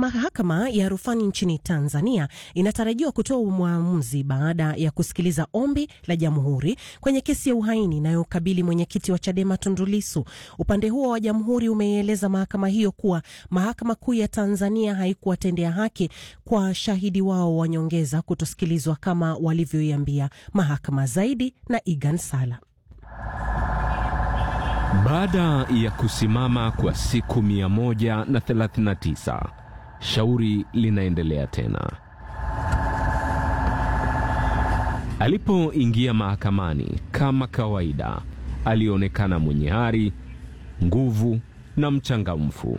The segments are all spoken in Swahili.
Mahakama ya rufani nchini Tanzania inatarajiwa kutoa uamuzi baada ya kusikiliza ombi la jamhuri kwenye kesi ya uhaini inayokabili mwenyekiti wa Chadema Tundu Lissu. Upande huo wa jamhuri umeieleza mahakama hiyo kuwa mahakama kuu ya Tanzania haikuwatendea haki kwa shahidi wao wa nyongeza kutosikilizwa kama walivyoiambia mahakama. Zaidi na Igan Sala. Baada ya kusimama kwa siku 139 shauri linaendelea tena. Alipoingia mahakamani kama kawaida, alionekana mwenye ari, nguvu na mchangamfu.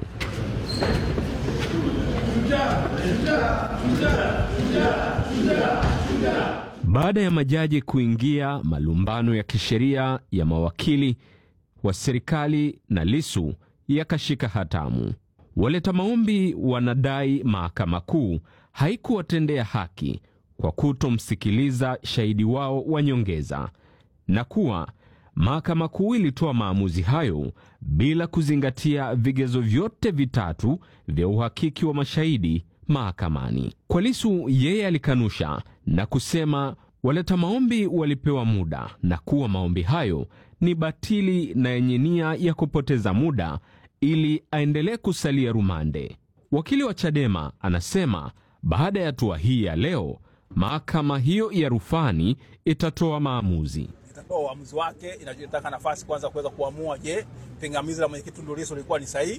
Baada ya majaji kuingia, malumbano ya kisheria ya mawakili wa serikali na Lissu yakashika hatamu. Waleta maombi wanadai mahakama kuu haikuwatendea haki kwa kutomsikiliza shahidi wao wa nyongeza na kuwa mahakama kuu ilitoa maamuzi hayo bila kuzingatia vigezo vyote vitatu vya uhakiki wa mashahidi mahakamani. Kwa Lissu, yeye alikanusha na kusema waleta maombi walipewa muda na kuwa maombi hayo ni batili na yenye nia ya kupoteza muda ili aendelee kusalia rumande. Wakili wa Chadema anasema baada ya hatua hii ya leo, mahakama hiyo ya rufani itatoa maamuzi. Itatoa uamuzi wake, inataka nafasi kwanza kuweza kuamua, je, pingamizi la mwenyekiti Tundu Lissu lilikuwa ni sahihi?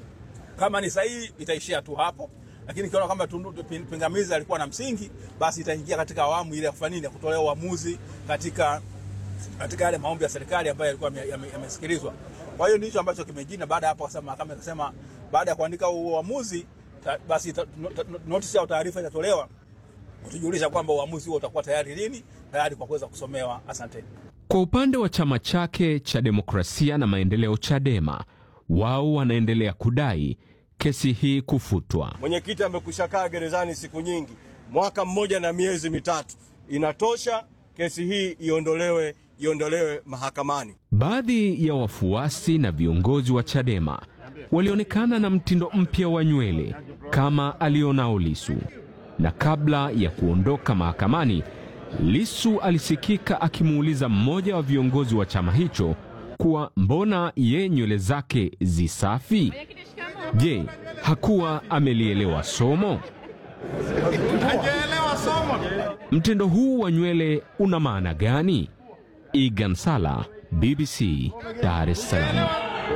Kama ni sahihi, itaishia tu hapo, lakini ikiona kwamba pingamizi alikuwa na msingi, basi itaingia katika awamu ile ya kufanya nini, ya kutolea uamuzi katika katika yale maombi ya serikali ambayo yalikuwa yamesikilizwa. Kwa hiyo ndicho ambacho kimejina. Baada ya hapo, kwa mahakama ikasema baada ya kuandika uamuzi basi notisi au taarifa itatolewa kutujulisha kwamba uamuzi huo utakuwa tayari lini, tayari kwa kuweza kusomewa. Asante. Kwa upande wa chama chake cha demokrasia na maendeleo, Chadema, wao wanaendelea kudai kesi hii kufutwa. Mwenyekiti amekwisha kaa gerezani siku nyingi, mwaka mmoja na miezi mitatu, inatosha. Kesi hii iondolewe, iondolewe mahakamani. Baadhi ya wafuasi na viongozi wa Chadema walionekana na mtindo mpya wa nywele kama alionao Lissu, na kabla ya kuondoka mahakamani, Lissu alisikika akimuuliza mmoja wa viongozi wa chama hicho kuwa mbona ye nywele zake zisafi? Je, hakuwa amelielewa somo? Mtindo huu wa nywele una maana gani? Igan Sala, BBC, Dar es Salaam.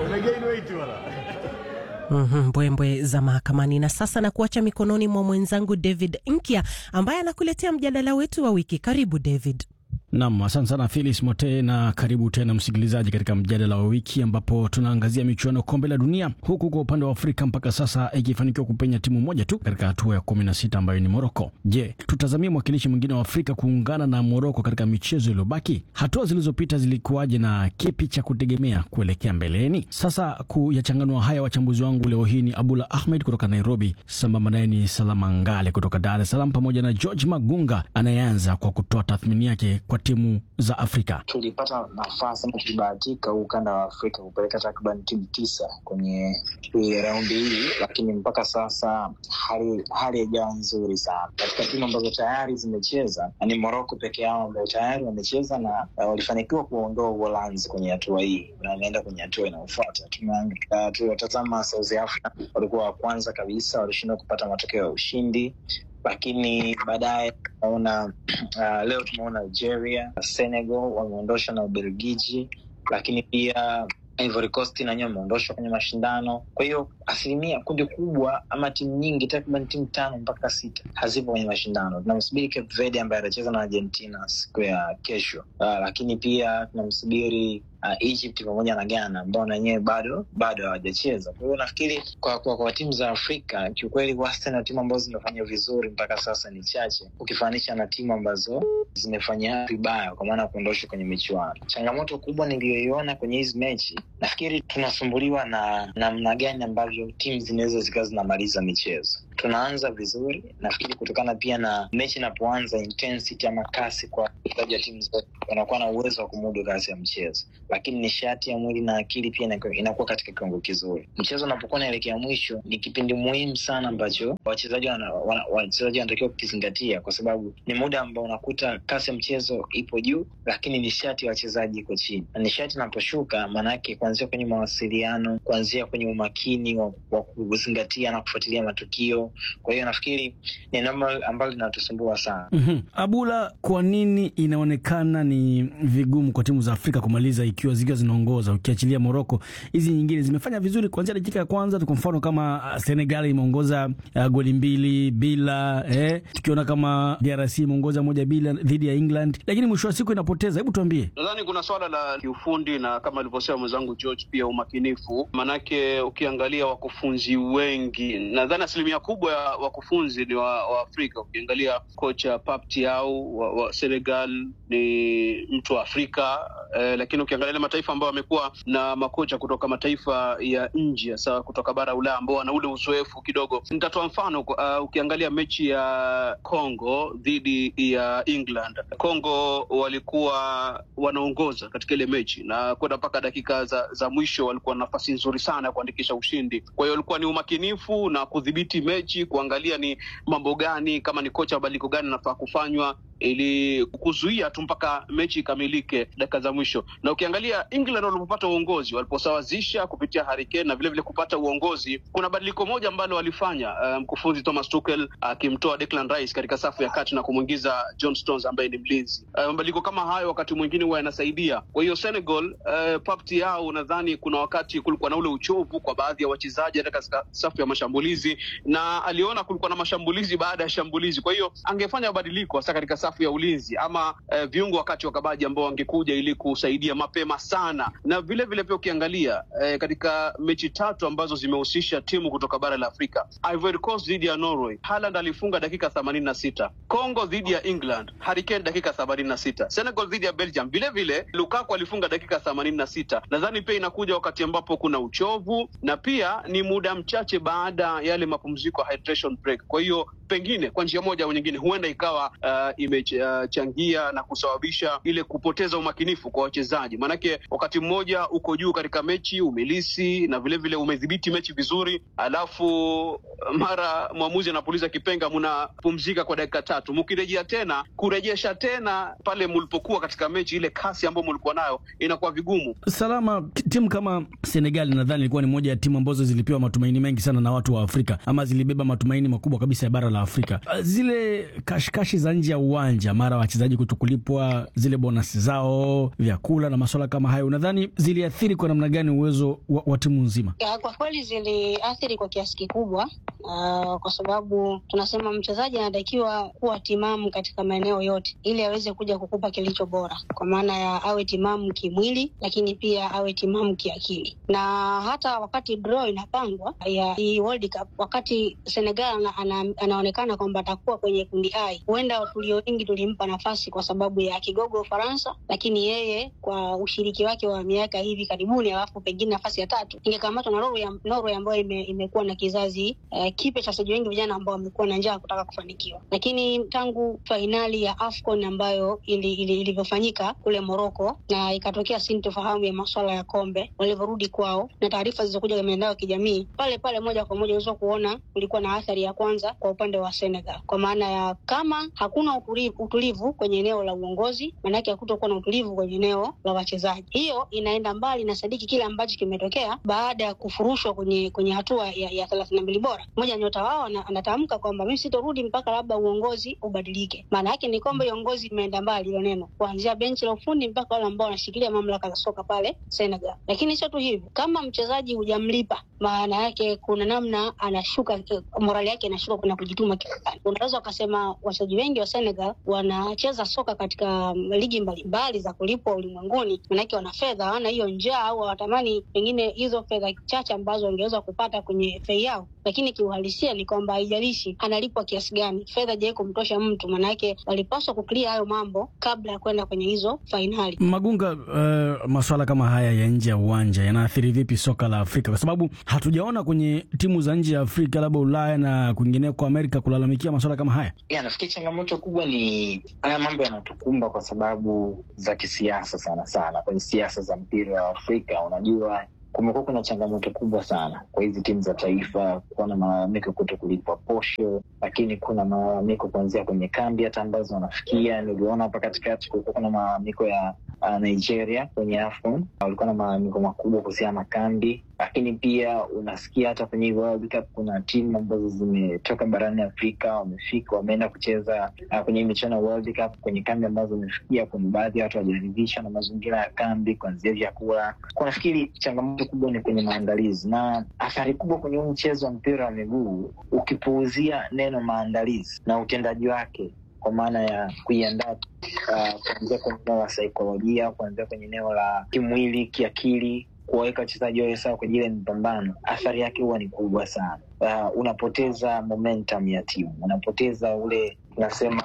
Mbwembwe mm -hmm, za mahakamani. Na sasa na kuacha mikononi mwa mwenzangu David Nkya ambaye anakuletea mjadala wetu wa wiki. Karibu David. Nam, asante sana Felis Mote, na karibu tena msikilizaji katika mjadala wa wiki ambapo tunaangazia michuano kombe la dunia, huku kwa upande wa Afrika mpaka sasa ikifanikiwa kupenya timu moja tu katika hatua ya kumi na sita ambayo ni Moroko. Je, tutazamia mwakilishi mwingine wa Afrika kuungana na Moroko katika michezo iliyobaki? Hatua zilizopita zilikuwaje na kipi cha kutegemea kuelekea mbeleni? Sasa kuyachanganua haya, wachambuzi wangu leo hii ni Abdullah Ahmed kutoka Nairobi, sambamba naye ni Salama Ngale kutoka Dar es Salaam, pamoja na George Magunga anayeanza kwa kutoa tathmini yake kwa timu za Afrika. Tulipata nafasi ama tulibahatika huu ukanda wa Afrika kupeleka takriban timu tisa kwenye raundi hii, lakini mpaka sasa hali hali haijawa nzuri sana. Katika timu ambazo tayari zimecheza ni Morocco peke yao ambao tayari wamecheza na uh, walifanikiwa kuondoa Uholanzi kwenye hatua hii na wameenda kwenye hatua inayofuata. Tuliwatazama South Africa, walikuwa wa kwanza kabisa, walishindwa kupata matokeo ya ushindi lakini baadaye tunaona uh, leo tumeona Algeria, Senegal wameondoshwa na Ubelgiji, lakini pia Ivory Coast nanyewe wameondoshwa kwenye mashindano. Kwa hiyo asilimia kundi kubwa ama timu nyingi takriban timu tano mpaka sita hazipo kwenye mashindano. Tunamsubiri Cape Verde ambaye atacheza na Argentina siku ya kesho, uh, lakini pia tunamsubiri uh, Egypt pamoja na Ghana ambao na wenyewe bado bado hawajacheza. Kwa hiyo nafikiri kwa, kwa, kwa timu za Afrika kiukweli, wastani wa timu ambazo zimefanya vizuri mpaka sasa ni chache ukifanisha na timu ambazo zimefanya vibaya kwa maana ya kuondoshwa kwenye michuano. Changamoto kubwa niliyoiona kwenye hizi mechi, nafikiri tunasumbuliwa na namna gani ambavyo timu zinaweza zikawa zinamaliza michezo tunaanza vizuri, nafikiri kutokana pia na mechi inapoanza, intensity ama kasi kwa wachezaji wa timu zote wanakuwa na uwezo wa kumudu kasi ya mchezo, lakini nishati ya mwili na akili pia inakuwa- inakuwa katika kiwango kizuri. Mchezo unapokuwa naelekea mwisho, ni kipindi muhimu sana ambacho wachezaji wana- wana- wachezaji wanatakiwa kukizingatia, kwa sababu ni muda ambao unakuta kasi ya mchezo ipo juu, lakini nishati ya wachezaji iko chini, na nishati inaposhuka, maanake kuanzia kwenye mawasiliano, kuanzia kwenye umakini wa, wa kuzingatia na kufuatilia matukio. Kwa hiyo nafikiri ni namba ambalo linatusumbua sana. Mhm. Abula, kwa nini inaonekana ni vigumu kwa timu za Afrika kumaliza ikiwa zikiwa zinaongoza, ukiachilia Moroko? Hizi nyingine zimefanya vizuri kuanzia dakika ya kwanza tu. Kwa mfano kama ah, Senegal imeongoza uh, goli mbili bila eh, tukiona kama DRC imeongoza moja bila dhidi ya England, lakini mwisho wa siku inapoteza. Hebu tuambie. Nadhani kuna swala la kiufundi na kama alivyosema mwenzangu George, pia umakinifu. Manake ukiangalia wakufunzi wengi, nadhani asilimia kubwa ya wakufunzi ni wa, wa Afrika. Ukiangalia kocha Pap Thiaw wa, wa Senegal ni mtu wa Afrika eh, lakini ukiangalia ile mataifa ambayo wamekuwa na makocha kutoka mataifa ya nje, hasa kutoka bara Ulaya ambao wana ule uzoefu kidogo. Nitatoa mfano uh, ukiangalia mechi ya Congo dhidi ya England, Congo walikuwa wanaongoza katika ile mechi na kwenda mpaka dakika za, za mwisho walikuwa na nafasi nzuri sana ya kuandikisha ushindi. Kwa hiyo walikuwa ni umakinifu na kudhibiti mechi, kuangalia ni mambo gani, kama ni kocha mabadiliko gani anafaa kufanywa ili kuzuia tu mpaka mechi ikamilike dakika za mwisho. Na ukiangalia England walipopata uongozi, waliposawazisha kupitia Harry Kane na vilevile kupata uongozi, kuna badiliko moja ambalo walifanya uh, mkufunzi Thomas Tuchel akimtoa Declan Rice katika safu ya kati na kumwingiza John Stones ambaye ni mlinzi. Uh, mabadiliko kama hayo wakati mwingine huwa yanasaidia. Kwa hiyo Senegal, uh, Pap Thiaw, nadhani kuna wakati kulikuwa na ule uchovu kwa baadhi ya wachezaji hata katika safu ya mashambulizi, na aliona kulikuwa na mashambulizi baada ya shambulizi, kwa hiyo angefanya mabadiliko hasa katika safu ya ulinzi ama uh, viungo wakati wa kabaji ambao wangekuja ili kusaidia mapema sana, na vile vile pia ukiangalia uh, katika mechi tatu ambazo zimehusisha timu kutoka bara la Afrika, Ivory Coast dhidi ya Norway, Haaland alifunga dakika themanini na sita Congo dhidi ya England, Harry Kane dakika themanini na sita Senegal dhidi ya Belgium, vile vile Lukaku alifunga dakika themanini na sita Nadhani pia inakuja wakati ambapo kuna uchovu na pia ni muda mchache baada ya yale mapumziko ya hydration break. Kwa hiyo pengine kwa njia moja au nyingine huenda ikawa uh, imechangia na kusababisha ile kupoteza umakinifu kwa wachezaji, maanake wakati mmoja uko juu katika mechi umelisi na vilevile vile umedhibiti mechi vizuri, alafu mara mwamuzi anapuliza kipenga, mnapumzika kwa dakika tatu, mkirejea tena kurejesha tena pale mlipokuwa katika mechi, ile kasi ambayo mlikuwa nayo inakuwa vigumu. Salama, t- timu kama Senegal nadhani ilikuwa ni moja ya timu ambazo zilipewa matumaini mengi sana na watu wa Afrika, ama zilibeba matumaini makubwa kabisa ya bara la Afrika. Uh, Zile kashikashi za nje ya uwanja, mara wachezaji kutokulipwa zile bonasi zao, vyakula na masuala kama hayo, nadhani ziliathiri kwa namna gani uwezo wa, wa timu nzima? Ya, kwa kweli ziliathiri kwa kiasi kikubwa uh, kwa sababu tunasema mchezaji anatakiwa kuwa timamu katika maeneo yote ili aweze kuja kukupa kilicho bora, kwa maana ya awe timamu kimwili, lakini pia awe timamu kiakili. Na hata wakati draw inapangwa ya hii World Cup, wakati Senegal ana, ana, anaonekana kwamba atakuwa kwenye kundi I, huenda tulio wengi tulimpa nafasi kwa sababu ya kigogo Ufaransa, lakini yeye kwa ushiriki wake wa miaka hivi karibuni, alafu pengine nafasi ya tatu ingekamatwa na Norway, Norway ambayo ime, imekuwa na kizazi uh, kipya cha wachezaji wengi vijana ambao wamekuwa na njaa ya kutaka kufanikiwa. Lakini tangu fainali ya AFCON ambayo ili- ili- ilivyofanyika kule Morocco na ikatokea sintofahamu ya maswala ya kombe, walivyorudi kwao na taarifa zilizokuja kwenye mitandao ya kijamii, pale pale moja kwa moja unaweza kuona kulikuwa na athari ya kwanza kwa upande wa Senegal, kwa maana ya kama hakuna utulivu, utulivu kwenye eneo la uongozi, maanake hakutokuwa na utulivu kwenye eneo la wachezaji. Hiyo inaenda mbali na sadiki kile ambacho kimetokea baada ya kufurushwa kwenye kwenye hatua ya, ya thelathini na mbili bora. Mmoja nyota wao ana- anatamka kwamba mimi sitorudi mpaka labda uongozi ubadilike. Maana yake ni kwamba uongozi imeenda mbali, hilo neno, kuanzia benchi la ufundi mpaka wale ambao wanashikilia mamlaka za soka pale Senegal. Lakini sio tu hivyo, kama mchezaji hujamlipa, maana yake kuna namna anashuka, eh, morali yake inashuka, kuna kujituma kifuani. Unaweza ukasema wachezaji wengi wa Senegal wanacheza soka katika mm, ligi mbalimbali za kulipwa ulimwenguni, manake wana fedha, hawana hiyo njaa au hawatamani pengine hizo fedha chache ambazo wangeweza kupata kwenye fei yao, lakini lakini kiuhalisia ni kwamba haijalishi analipwa kiasi gani, fedha je kumtosha mtu, maanake walipaswa kuklia hayo mambo kabla ya kwenda kwenye hizo fainali. Magunga, uh, maswala kama haya ya nje ya uwanja yanaathiri vipi soka la Afrika? Kwa sababu hatujaona kwenye timu za nje ya Afrika, labda Ulaya na kwingineko Amerika, kulalamikia maswala kama haya. Ya, nafikiri changamoto kubwa ni haya mambo yanatukumba kwa sababu za kisiasa sana sana, kwenye siasa za mpira wa Afrika. Unajua, kumekuwa kuna changamoto kubwa sana kwa hizi timu za taifa, kuwa na malalamiko kuto kulipwa posho, lakini kuna malalamiko kuanzia kwenye kambi hata ambazo wanafikia. Niliona hapa katikati kulikuwa kuna malalamiko ya uh, Nigeria kwenye AFCON, walikuwa na malalamiko makubwa kuhusiana na kambi lakini pia unasikia hata kwenye World Cup kuna timu ambazo zimetoka barani Afrika wamefika wameenda kucheza uh, kwenye michuano ya World Cup kwenye kambi ambazo wamefikia. Kuna baadhi ya watu hawajaridhishwa na mazingira ya kambi, kuanzia vyakula. Kwa nafikiri changamoto kubwa ni kwenye maandalizi na athari kubwa kwenye huu mchezo wa mpira wa miguu, ukipuuzia neno maandalizi na utendaji wake kwa maana ya kuiandaa uh, kuanzia kwenye eneo la saikolojia, kuanzia kwenye eneo la kimwili, kiakili kuwaweka wachezaji wawe sawa kwa ajili ya mapambano, athari yake huwa ni kubwa sana. Uh, unapoteza momentum ya timu, unapoteza ule tunasema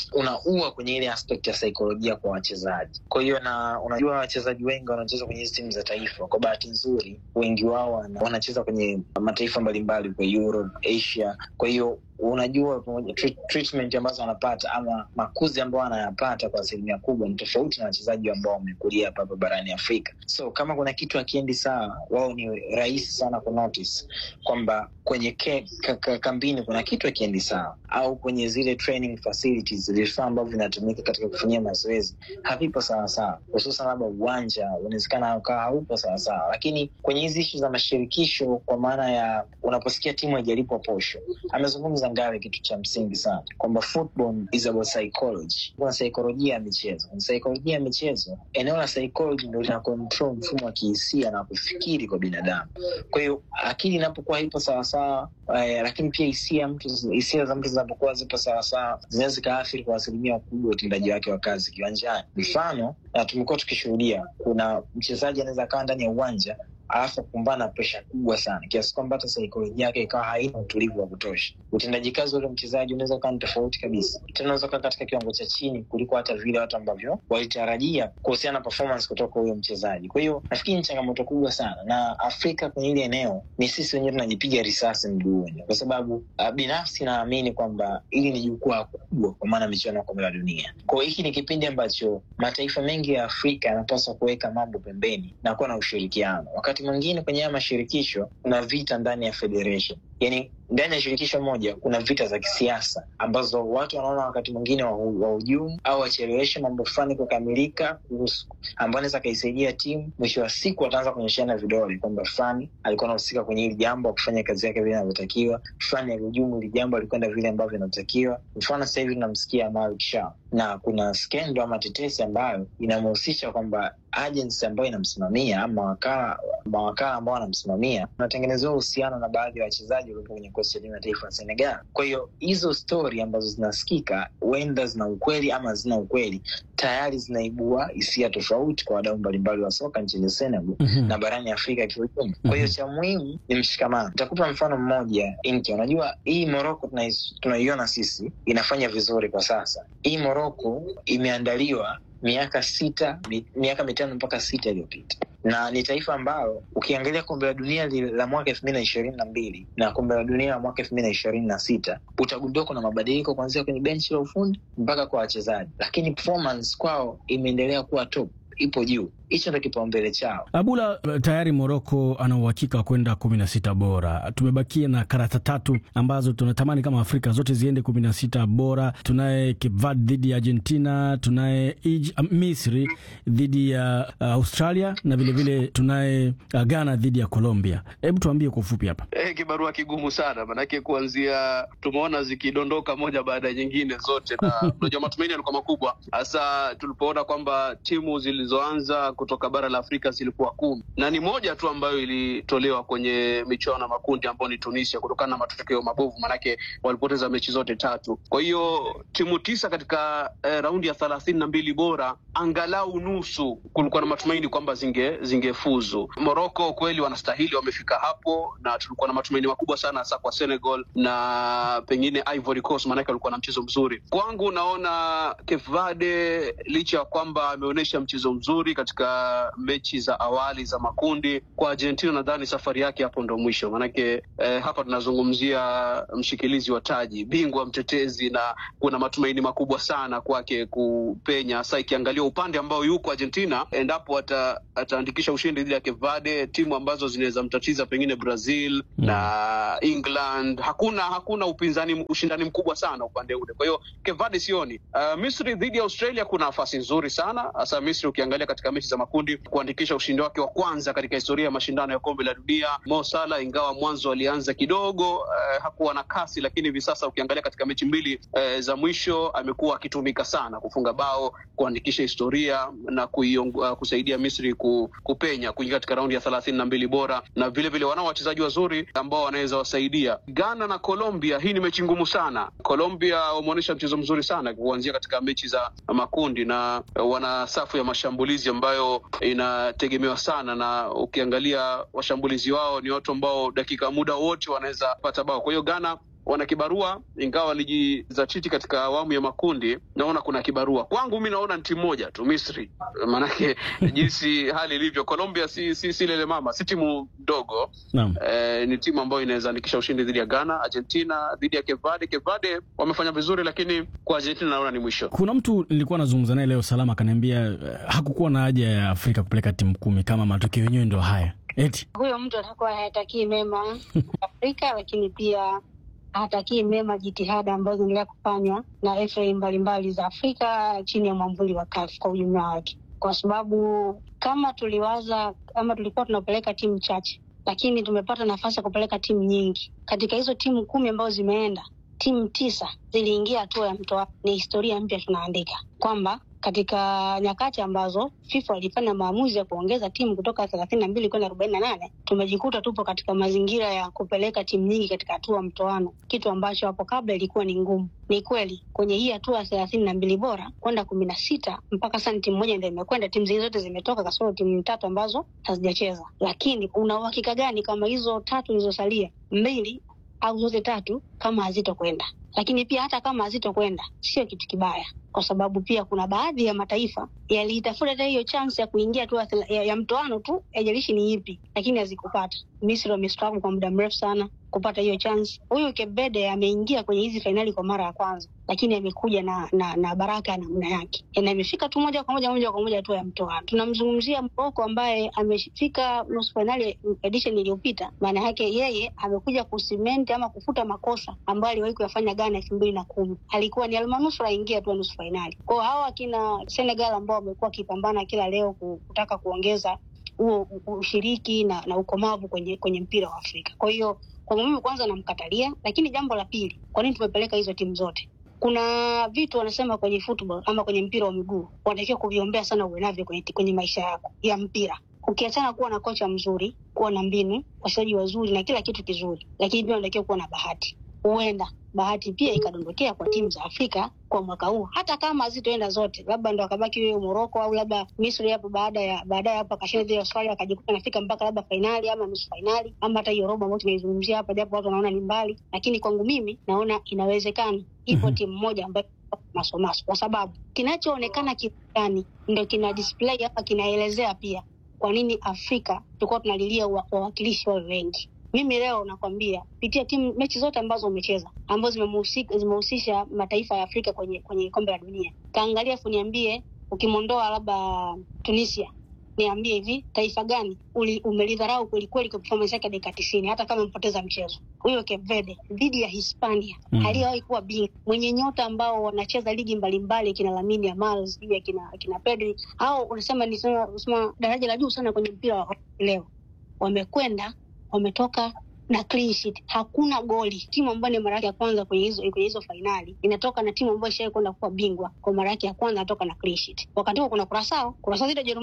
unaua kwenye ile aspect ya saikolojia kwa wachezaji. Kwa hiyo na unajua wachezaji wengi wanacheza kwenye hizi timu za taifa, kwa bahati nzuri wengi wao wana, wanacheza kwenye mataifa mbalimbali kwa Europe, Asia. Kwa hiyo unajua treatment ambazo wanapata ama makuzi ambayo wanayapata kwa asilimia kubwa ni tofauti na wachezaji ambao wamekulia hapa hapa barani Afrika. So kama kuna kitu akiendi sawa, wao ni rahisi sana kunotice kwamba kwenye ke, ka, ka, kambini kuna kitu akiendi sawa, au kwenye zile training facilities, vifaa ambavyo vinatumika katika kufanyia mazoezi havipo sawasawa, hususan labda uwanja unawezekana ukawa haupo sawasawa. Lakini kwenye hizi ishu za mashirikisho, kwa maana ya unaposikia timu haijalipwa posho, amezungumza Ngare kitu cha msingi sana kwamba football is about psychology. Kuna saikolojia ya michezo. Kuna saikolojia ya michezo, eneo la psychology ndo lina control mfumo wa kihisia na kufikiri kwa binadamu. Kwa hiyo akili inapokuwa ipo sawasawa, eh, lakini pia hisia mtu hisia za mtu zinapokuwa zipo sawasawa, zinaweza zikaathiri kwa asilimia kubwa utendaji wake wa kazi kiwanjani. Mfano, na tumekuwa tukishuhudia, kuna mchezaji anaweza akawa ndani ya uwanja alafu kukumbana na presha kubwa sana kiasi kwamba hata saikolojia yake ikawa haina utulivu wa kutosha. Utendaji kazi ule mchezaji unaweza ukawa ni tofauti kabisa, tena unaweza ukawa katika kiwango cha chini kuliko hata vile watu ambavyo walitarajia kuhusiana na performance kutoka huyo mchezaji. Kwa hiyo nafikiri ni changamoto kubwa sana, na Afrika kwenye ile eneo ni sisi wenyewe tunajipiga risasi mguuni, kwa sababu uh, binafsi naamini kwamba hili ni jukwaa kubwa, kwa maana michuano ya kombe la dunia. Kwa hiyo hiki ni kipindi ambacho mataifa mengi ya Afrika yanapaswa kuweka mambo pembeni na kuwa na ushirikiano wakati mwingine kwenye haya mashirikisho kuna vita ndani ya federation, yani ndani ya shirikisho moja kuna vita za kisiasa ambazo watu wanaona wakati mwingine wahujumu au wacheleweshe mambo fulani kukamilika, ambao anaweza akaisaidia timu. Mwisho wa siku wataanza kuonyeshana vidole kwamba fulani alikuwa anahusika kwenye hili jambo, akufanya kazi yake vile inavyotakiwa, fulani alihujumu hili jambo, alikwenda vile ambavyo inavyotakiwa. Mfano sasa hivi tunamsikia Malik Shah na kuna skendo ama tetesi ambayo inamhusisha kwamba agency ambayo inamsimamia ama mawakala mawakala ambao wanamsimamia unatengenezewa uhusiano na baadhi ya wachezaji waliopo kwenye kikosi cha timu ya taifa ya Senegal. Kwa hiyo hizo stori ambazo zinasikika huenda zina ukweli ama zina ukweli, tayari zinaibua hisia tofauti kwa wadau mbalimbali wa soka nchini Senegal mm -hmm. na barani Afrika kiujumla. Kwa hiyo cha muhimu ni mshikamano. Nitakupa mfano mmoja Inki, unajua hii Moroko tunaiona sisi inafanya vizuri kwa sasa. Hii Moroko imeandaliwa miaka sita mi, miaka mitano mpaka sita iliyopita na ni taifa ambalo ukiangalia kombe la dunia la mwaka elfu mbili na ishirini na mbili na kombe la dunia la mwaka elfu mbili na ishirini na sita utagundua kuna mabadiliko kuanzia kwenye benchi la ufundi mpaka kwa wachezaji, lakini performance kwao imeendelea kuwa top, ipo juu. Hicho ndo kipaumbele chao. Abula, tayari Moroko ana uhakika wa kwenda kumi na sita bora. Tumebakia na karata tatu ambazo tunatamani kama Afrika zote ziende kumi na sita bora. Tunaye Cape Verde dhidi ya Argentina, tunaye uh, Misri dhidi ya uh, Australia na vilevile vile tunaye uh, Ghana dhidi ya Colombia. Hebu tuambie kwa ufupi hapa. Eh, kibarua kigumu sana manake, kuanzia tumeona zikidondoka moja baada ya nyingine zote, na unajua matumaini yalikuwa makubwa, hasa tulipoona kwamba timu zilizoanza kutoka bara la Afrika zilikuwa kumi na ni moja tu ambayo ilitolewa kwenye michuano ya makundi ambayo ni Tunisia kutokana na matokeo mabovu, manake walipoteza mechi zote tatu. Kwa hiyo timu tisa katika eh, raundi ya thelathini na mbili bora, angalau nusu kulikuwa na matumaini kwamba zinge zingefuzu. Morocco kweli wanastahili, wamefika hapo, na tulikuwa na matumaini makubwa sana hasa kwa Senegal na pengine Ivory Coast, maanake walikuwa na mchezo mzuri. Kwangu naona Cape Verde licha ya kwamba ameonyesha mchezo mzuri katika mechi za awali za makundi, kwa Argentina nadhani safari yake hapo ndo mwisho, maanake eh, hapa tunazungumzia mshikilizi wa taji, bingwa mtetezi, na kuna matumaini makubwa sana kwake kupenya, hasa ikiangalia upande ambao yuko Argentina, endapo ata, ataandikisha ushindi dhidi ya Cape Verde, timu ambazo zinaweza mtatiza pengine Brazil Mm. na England. Hakuna hakuna upinzani, ushindani mkubwa sana upande ule. Kwa hiyo Cape Verde sioni. Uh, Misri dhidi ya Australia kuna nafasi nzuri sana, hasa Misri ukiangalia katika mechi za makundi kuandikisha ushindi wake wa kwanza katika historia ya mashindano ya kombe la dunia. Mo Salah ingawa mwanzo alianza kidogo uh, hakuwa na kasi, lakini hivi sasa ukiangalia katika mechi mbili uh, za mwisho amekuwa akitumika sana kufunga bao, kuandikisha historia na kuiong, uh, kusaidia Misri ku, kupenya kuingia katika raundi ya thelathini na mbili bora, na vile vile wanao wachezaji wazuri ambao wanaweza wasaidia. Ghana na Colombia, hii ni mechi ngumu sana. Colombia wameonyesha mchezo mzuri sana kuanzia katika mechi za makundi, na wana safu ya mashambulizi ambayo inategemewa sana, na ukiangalia washambulizi wao ni watu ambao dakika muda wote wanaweza pata bao. Kwa hiyo Ghana wana kibarua, ingawa walijizatiti katika awamu ya makundi. Naona kuna kibarua kwangu, mi naona ni timu moja tu, Misri, maanake jinsi hali ilivyo. Colombia si, si, si lele mama, si timu ndogo Naam. eh, ni timu ambayo inaweza andikisha ushindi dhidi ya Ghana. Argentina dhidi ya Cape Verde. Cape Verde wamefanya vizuri, lakini kwa Argentina naona ni mwisho. Kuna mtu nilikuwa nazungumza naye leo Salama akaniambia eh, hakukuwa na haja ya Afrika kupeleka timu kumi kama matokeo yenyewe ndo haya eti Huyo mtu atakuwa hayatakii mema Afrika, lakini pia hatakii mema jitihada ambazo zinaendelea kufanywa na FA mbalimbali za Afrika chini ya mwamvuli wa CAF kwa ujumla wake, kwa sababu kama tuliwaza ama tulikuwa tunapeleka timu chache, lakini tumepata nafasi ya kupeleka timu nyingi. Katika hizo timu kumi ambazo zimeenda, timu tisa ziliingia hatua ya mtoa. Ni historia mpya tunaandika kwamba katika nyakati ambazo FIFA walifanya maamuzi ya kuongeza timu kutoka thelathini na mbili kwenda arobaini na nane tumejikuta tupo katika mazingira ya kupeleka timu nyingi katika hatua ya mtoano, kitu ambacho hapo kabla ilikuwa ni ngumu. Ni kweli kwenye hii hatua ya thelathini na mbili bora kwenda kumi na sita mpaka sasa ni timu moja ndio imekwenda, timu zingine zote zimetoka kasoro timu tatu ambazo hazijacheza. Lakini una uhakika gani kama hizo tatu zilizosalia mbili au zote tatu kama hazitokwenda? Lakini pia hata kama hazitokwenda sio kitu kibaya, kwa sababu pia kuna baadhi ya mataifa yaliitafuta hata hiyo chance ya kuingia tu ya, ya mtoano tu, haijalishi ni ipi, lakini hazikupata. Misri wamestruggle kwa muda mrefu sana kupata hiyo chance. Huyu Cape Verde ameingia kwenye hizi fainali kwa mara ya kwanza, lakini amekuja na, na, na baraka ya namna yake, na imefika tu moja kwa moja moja kwa moja tu ya mtoano. Tunamzungumzia Morocco ambaye amefika nusu fainali edition iliyopita. Maana yake yeye amekuja kusimenti ama kufuta makosa ambayo aliwahi kuyafanya Ghana elfu mbili na kumi. Alikuwa ni almanusura aingia tu nusu fainali. Kwao hawa akina Senegal ambao wamekuwa wakipambana kila leo kutaka kuongeza huo ushiriki na, na ukomavu kwenye kwenye mpira wa Afrika. Kwa hiyo kwangu mimi kwanza namkatalia, lakini jambo la pili, kwa nini tumepeleka hizo timu zote? Kuna vitu wanasema kwenye football ama kwenye mpira wa miguu wanatakiwa kuviombea sana uwe navyo kwenye, kwenye maisha yako ya mpira ukiachana kuwa na kocha mzuri, kuwa na mbinu, wachezaji wazuri na kila kitu kizuri, lakini pia unatakiwa kuwa na bahati. Huenda bahati pia ikadondokea kwa timu za Afrika kwa mwaka huu, hata kama hazitoenda zote, labda ndo akabaki huyo Moroko au labda Misri hapo baada ya baadaye hapo akashinda dhidi ya Australia akajikuta anafika mpaka labda fainali ama nusu fainali ama hata hiyo robo ambayo tunaizungumzia hapa, japo watu wanaona ni mbali, lakini kwangu mimi naona inawezekana. Ipo mm -hmm. timu moja ambayo masomaso, kwa sababu kinachoonekana kiani ndo kina display hapa, kinaelezea pia kwa nini Afrika tulikuwa tunalilia wawakilishi wawe wengi. Mimi leo nakwambia pitia timu mechi zote ambazo umecheza ambazo zimehusisha mataifa ya Afrika kwenye kwenye kombe la dunia, kaangalia fu niambie, ukimwondoa labda Tunisia, niambie hivi taifa gani umelidharau kwelikweli kwa performance yake dakika tisini, hata kama mpoteza mchezo? Huyo Cape Verde dhidi ya Hispania mm. aliyewahi kuwa bingwa mwenye nyota ambao wanacheza ligi mbalimbali, kina Lamine Yamal sijui akina akina Pedri, au unasema ni sema daraja la juu sana kwenye mpira wa leo, wamekwenda wametoka na clean sheet, hakuna goli. Timu ambayo ni mara yake ya kwanza kwenye hizo kwenye hizo fainali inatoka na timu ambayo ishawahi kwenda kuwa bingwa kwa mara yake ya kwanza, natoka na clean sheet. Wakati huo kuna Kurasao, Kurasao dhidi ya Jerumani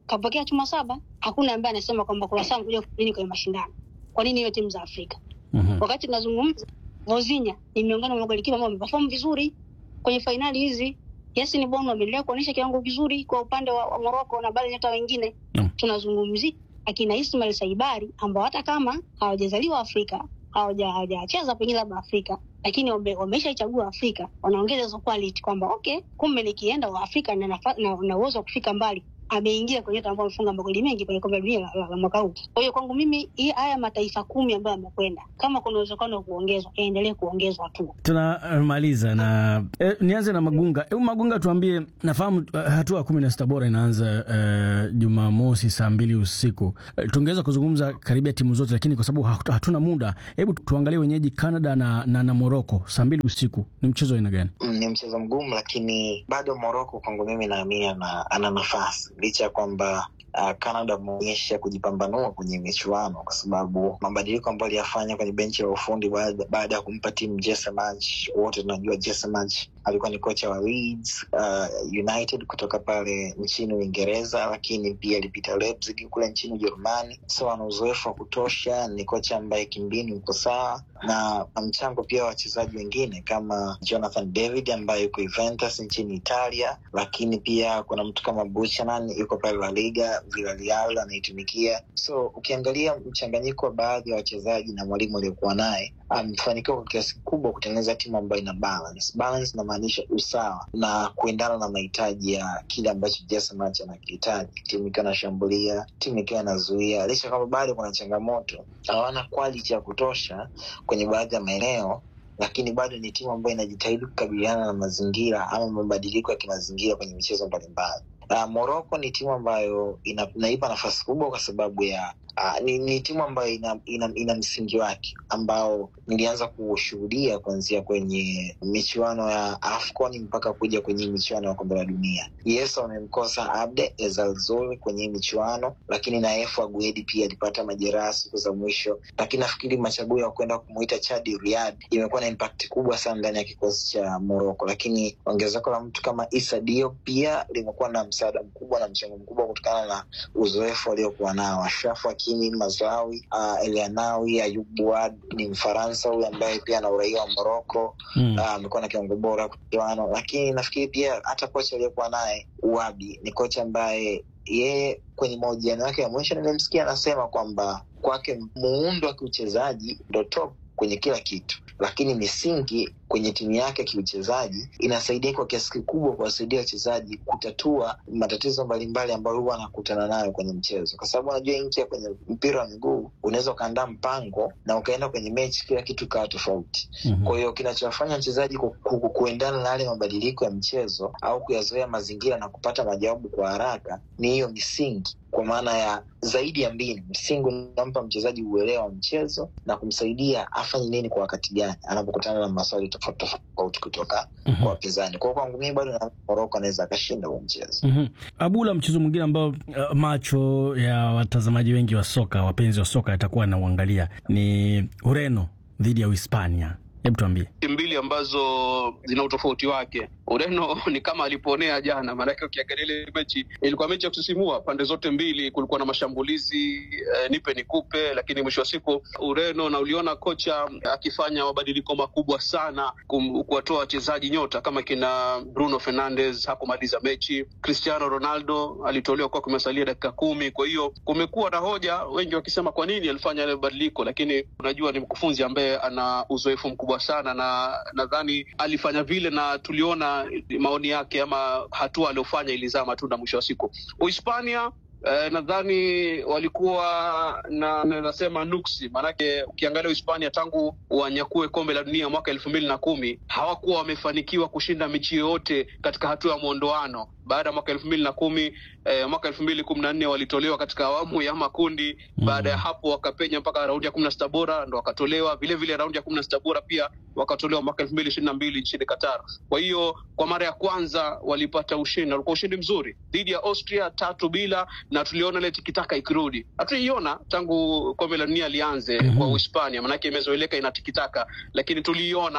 kapokea chuma saba. Hakuna ambaye anasema kwamba Kurasa amekuja kufanya nini kwenye mashindano. Kwa nini hiyo timu za Afrika? Mhm. Wakati tunazungumza, Vozinha ni miongoni mwa magolikipa ambao wameperform vizuri kwenye fainali hizi. Yasin Bono ameendelea kuonyesha kiwango kizuri kwa upande wa, wa Morocco na baadhi hata wengine. Naam. Tunazungumzia akina Ismail Saibari ambao hata kama hawajazaliwa Afrika, hawaja- hawajacheza pengine labda Afrika, lakini wame- wameshaichagua Afrika, wanaongeza hizo quality kwamba okay, kumbe nikienda wa Afrika na nafa- na na uwezo wa kufika mbali ameingia kwenye watu ambao wamefunga magoli mengi kwenye kombe la dunia la, la, la mwaka huu. Kwa hiyo kwangu mimi hii haya mataifa kumi ambayo yamekwenda, kama kuna uwezekano wa kuongezwa, yaendelee kuongezwa tu. tunamaliza na eh, nianze na Magunga. Hebu Magunga, tuambie, nafahamu eh, hatua ya kumi na sita bora inaanza eh, Jumamosi saa mbili usiku. Eh, tungeweza kuzungumza karibia timu zote, lakini kwa sababu hatu- hatuna muda, hebu tuangalie wenyeji Canada na, na, na Morocco saa mbili usiku. Ni mchezo wa aina gani? Mm, ni mchezo mgumu, lakini bado Moroko kwangu mimi naamini ana, ana nafasi licha ya kwamba uh, Canada ameonyesha kujipambanua kwenye michuano kwa sababu mabadiliko ambayo aliyafanya kwenye benchi la ufundi baada baada ya kumpa timu Jesse Marsch. Wote tunajua Jesse Marsch alikuwa ni kocha wa Leeds uh, United kutoka pale nchini Uingereza, lakini pia alipita Leipzig kule nchini Ujerumani, so ana uzoefu wa kutosha. Ni kocha ambaye kimbinu uko sawa na na mchango pia wa wachezaji wengine kama Jonathan David ambaye yuko Juventus nchini Italia, lakini pia kuna mtu kama Buchanan yuko pale La Liga Villarreal anaitumikia. So ukiangalia mchanganyiko wa baadhi ya wachezaji na mwalimu aliokuwa naye amefanikiwa kwa kiasi kikubwa kutengeneza timu ambayo ina balance. Balance inamaanisha usawa na kuendana na mahitaji ya kile ambacho Jesse Marsch anakihitaji, timu ikiwa inashambulia, timu ikiwa inazuia, licha kwamba bado kuna changamoto, hawana quality ya kutosha kwenye baadhi ya maeneo lakini bado ni timu ambayo inajitahidi kukabiliana na mazingira ama mabadiliko ya kimazingira kwenye michezo mbalimbali. Uh, Morocco ni timu ambayo ina, inaipa nafasi kubwa kwa sababu ya uh, ni, ni timu ambayo ina, ina, ina msingi wake ambao nilianza kushuhudia kuanzia kwenye michuano ya AFCON mpaka kuja kwenye michuano ya kombe la dunia. Yes, wamemkosa Abde Ezalzoul kwenye hii michuano, lakini na Efu Aguedi pia alipata majeraha siku za mwisho, lakini nafikiri machaguo ya kwenda kumuita Chadi Riyad imekuwa na impact kubwa sana ndani ya kikosi cha Morocco, lakini ongezeko la mtu kama Issa Diop pia limekuwa na msaada mkubwa na mchango mkubwa kutokana na uzoefu waliokuwa nao. Ashraf Hakimi, Mazraoui, uh, Elianawi, Ayub Buad ni Mfaransa huyu ambaye pia ana uraia wa Morocco Mm. Ah, amekuwa na kiwango bora kuchuano, lakini nafikiri pia hata kocha aliyekuwa naye Uwabi ni kocha ambaye yeye kwenye mahojiano yake ya mwisho nimemsikia anasema kwamba kwake muundo wa kiuchezaji ndo top kwenye kila kitu, lakini misingi kwenye timu yake ya kiuchezaji inasaidia kwa kiasi kikubwa kuwasaidia wachezaji kutatua matatizo mbalimbali ambayo huwa anakutana nayo kwenye mchezo, kwa sababu unajua ingia kwenye mpira wa miguu unaweza ukaandaa mpango na ukaenda kwenye mechi kila kitu ikawa tofauti. Mhm. Kwa hiyo kinachowafanya mchezaji ku, ku, kuendana na yale mabadiliko ya mchezo au kuyazoea mazingira na kupata majawabu kwa haraka ni hiyo misingi, kwa maana ya zaidi ya mbinu. Msingi unampa mchezaji uelewa wa mchezo na kumsaidia afanye nini kwa wakati gani anapokutana na maswali tofauti tofauti kutoka Mhm. kwa wapinzani. Kwa hiyo kwangu mimi bado na Moroko anaweza akashinda huo mchezo. Mhm. Abula, mchezo mwingine ambao uh, macho ya watazamaji wengi wa soka, wapenzi wa soka yatakuwa anauangalia ni Ureno dhidi ya Uhispania. Hebu tuambie. timu mbili ambazo zina utofauti wake. Ureno ni kama aliponea jana, maanake ukiangalia ile mechi ilikuwa mechi ya kusisimua pande zote mbili, kulikuwa na mashambulizi eh, nipe nikupe, lakini mwisho wa siku Ureno na uliona kocha akifanya mabadiliko makubwa sana kum- kuwatoa wachezaji nyota kama kina Bruno Fernandes hakumaliza mechi, Cristiano Ronaldo alitolewa kwa kumesalia dakika kumi. Kwa hiyo kumekuwa na hoja, wengi wakisema kwa nini alifanya yale mabadiliko, lakini unajua ni mkufunzi ambaye ana uzoefu mkubwa sana, na nadhani alifanya vile, na tuliona maoni yake ama hatua aliyofanya ilizaa matunda mwisho wa siku. Uhispania Eh, nadhani walikuwa na nasema nuksi, maanake ukiangalia Uhispania tangu wanyakue kombe la dunia mwaka elfu mbili na kumi hawakuwa wamefanikiwa kushinda mechi yoyote katika hatua ya mwondoano. Baada ya mwaka elfu mbili na kumi eh, mwaka elfu mbili kumi na nne walitolewa katika awamu ya makundi. Baada ya hapo wakapenya mpaka raundi ya kumi na sita bora ndo wakatolewa. Vile vile raundi ya kumi na sita bora pia wakatolewa mwaka elfu mbili ishirini na mbili nchini Qatar. Kwa hiyo kwa mara ya kwanza walipata ushindi, walikuwa ushindi mzuri dhidi ya Austria tatu bila, na tuliona ile tikitaka ikirudi. Hatuiona tangu kombe la dunia lianze Mhm. kwa Uhispania, manake imezoeleka ina tikitaka, lakini tuliiona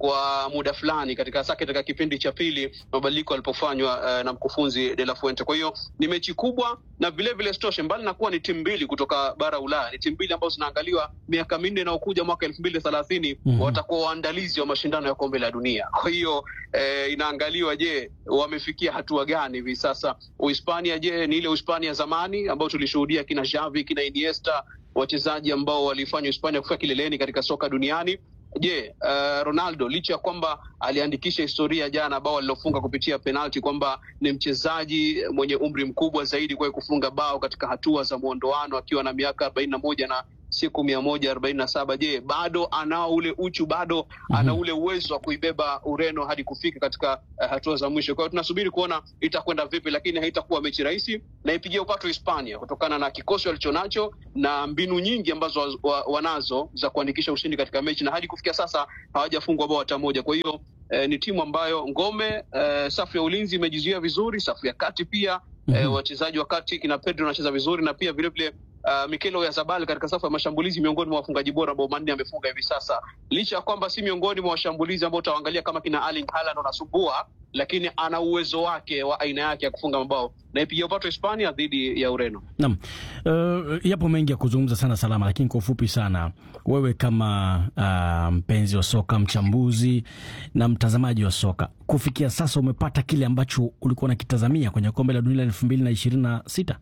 kwa muda fulani katika hasa katika kipindi cha pili mabadiliko yalipofanywa uh, na mkufunzi De La Fuente. Kwa hiyo ni mechi kubwa na vile vile stoshe, mbali na kuwa ni timu mbili kutoka bara Ulaya, ni timu mbili ambazo zinaangaliwa miaka minne inayokuja mwaka elfu mbili thelathini Mhm. watakuwa waandalizi wa mashindano ya kombe la dunia. Kwa hiyo eh, inaangaliwa, je, wamefikia hatua gani hivi sasa? Uhispania, je, ni ile Uhispania zamani ambayo tulishuhudia kina Xavi, kina Iniesta, wachezaji ambao walifanya Hispania kufika kileleni katika soka duniani Je, uh, Ronaldo licha ya kwamba aliandikisha historia jana bao alilofunga kupitia penalti kwamba ni mchezaji mwenye umri mkubwa zaidi kuwahi kufunga bao katika hatua za mwondoano akiwa na miaka arobaini na moja na siku mia moja arobaini na saba je bado anao ule uchu bado ana ule uwezo wa kuibeba ureno hadi kufika katika uh, hatua za mwisho kwa hiyo tunasubiri kuona itakwenda vipi lakini haitakuwa mechi rahisi na ipigia upato hispania kutokana na kikosi walichonacho na mbinu nyingi ambazo wa, wa, wanazo za kuandikisha ushindi katika mechi na hadi kufikia sasa hawajafungwa bao hata moja kwa hiyo eh, ni timu ambayo ngome eh, safu ya ulinzi imejizuia vizuri safu ya kati pia Mhm. eh, wachezaji wa kati kina pedro anacheza vizuri na pia vilevile Uh, Mikel Oyarzabal katika safu ya mashambulizi miongoni mwa wafungaji bora bao manne amefunga hivi sasa, licha ya kwamba si miongoni mwa washambulizi ambao utaangalia kama kina Erling Haaland wanasumbua, lakini ana uwezo wake wa aina yake ya kufunga mabao na ipigia upato Hispania dhidi ya Ureno. Naam, uh, yapo mengi ya kuzungumza sana Salama, lakini kwa ufupi sana, wewe kama uh, mpenzi wa soka, mchambuzi na mtazamaji wa soka, kufikia sasa umepata kile ambacho ulikuwa unakitazamia kwenye kombe la dunia elfu mbili na ishirini na sita?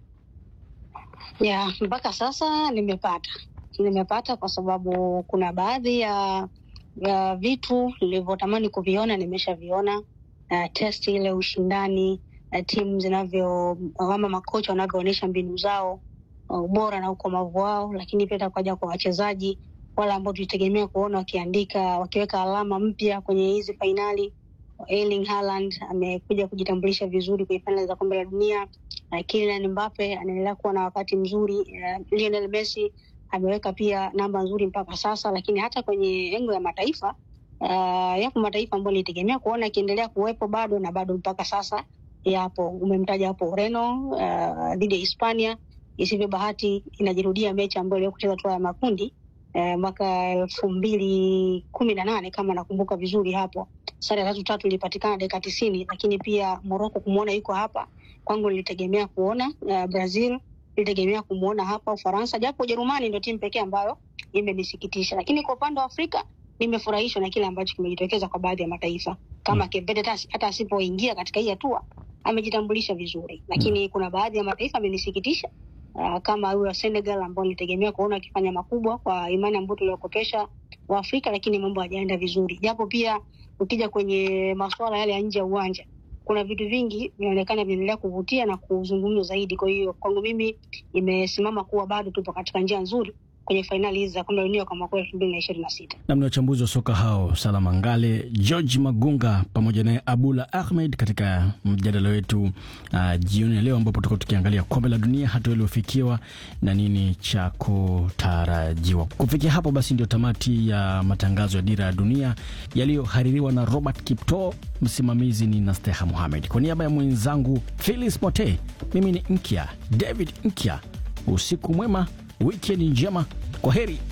ya mpaka sasa nimepata nimepata kwa sababu kuna baadhi ya ya vitu nilivyotamani kuviona nimeshaviona uh, test ile ushindani uh, timu zinavyo ama makocha wanavyoonyesha mbinu zao uh, ubora na ukomavu wao lakini pia takuja kwa wachezaji wale ambao tulitegemea kuona wakiandika wakiweka alama mpya kwenye hizi fainali Erling Haaland amekuja kujitambulisha vizuri kwenye fainali za kombe la dunia uh, Kylian Mbappe anaendelea kuwa na wakati mzuri uh, Lionel Messi ameweka pia namba nzuri mpaka sasa, lakini hata kwenye engo ya mataifa uh, yapo mataifa ambayo nilitegemea kuona akiendelea kuwepo bado na bado mpaka sasa yapo. Umemtaja hapo Ureno uh, dhidi ya Hispania, isivyo bahati inajirudia mechi ambayo iliyo kucheza hatua ya makundi uh, mwaka elfu mbili kumi na nane kama nakumbuka vizuri hapo sare ya tatu tatu ilipatikana dakika tisini, lakini pia Moroko kumwona yuko hapa kwangu nilitegemea kuona uh, Brazil nilitegemea kumwona hapa Ufaransa, japo Ujerumani ndio timu pekee ambayo imenisikitisha, lakini kwa upande wa Afrika nimefurahishwa na kile ambacho kimejitokeza kwa baadhi ya mataifa kama Cape Verde, hata- hata asipoingia katika hii hatua amejitambulisha vizuri, lakini kuna baadhi ya mataifa amenisikitisha uh, kama huyo wa Senegal ambao nilitegemea kuona akifanya makubwa kwa imani ambayo tuliokopesha wa Afrika, lakini mambo hajaenda vizuri, japo pia ukija kwenye masuala yale ya nje ya uwanja kuna vitu vingi vinaonekana vinaendelea kuvutia na kuzungumzwa zaidi. Kwa hiyo kwangu mimi imesimama kuwa bado tupo katika njia nzuri kwenye fainali hizi za kombe la dunia kwa mwaka elfu mbili na ishirini na sita. Namni wachambuzi wa soka hao Salama Ngale, George Magunga pamoja naye Abula Ahmed katika mjadala wetu uh, jioni ya leo, ambapo tutakuwa tukiangalia kombe la dunia, hatua iliyofikiwa na nini cha kutarajiwa. Kufikia hapo basi, ndio tamati ya matangazo ya Dira ya Dunia yaliyohaririwa na Robert Kipto. Msimamizi ni Nasteha Muhamed, kwa niaba ya mwenzangu Philis Mote, mimi ni Nkya David Nkya. Usiku mwema, wikendi njema, kwa heri.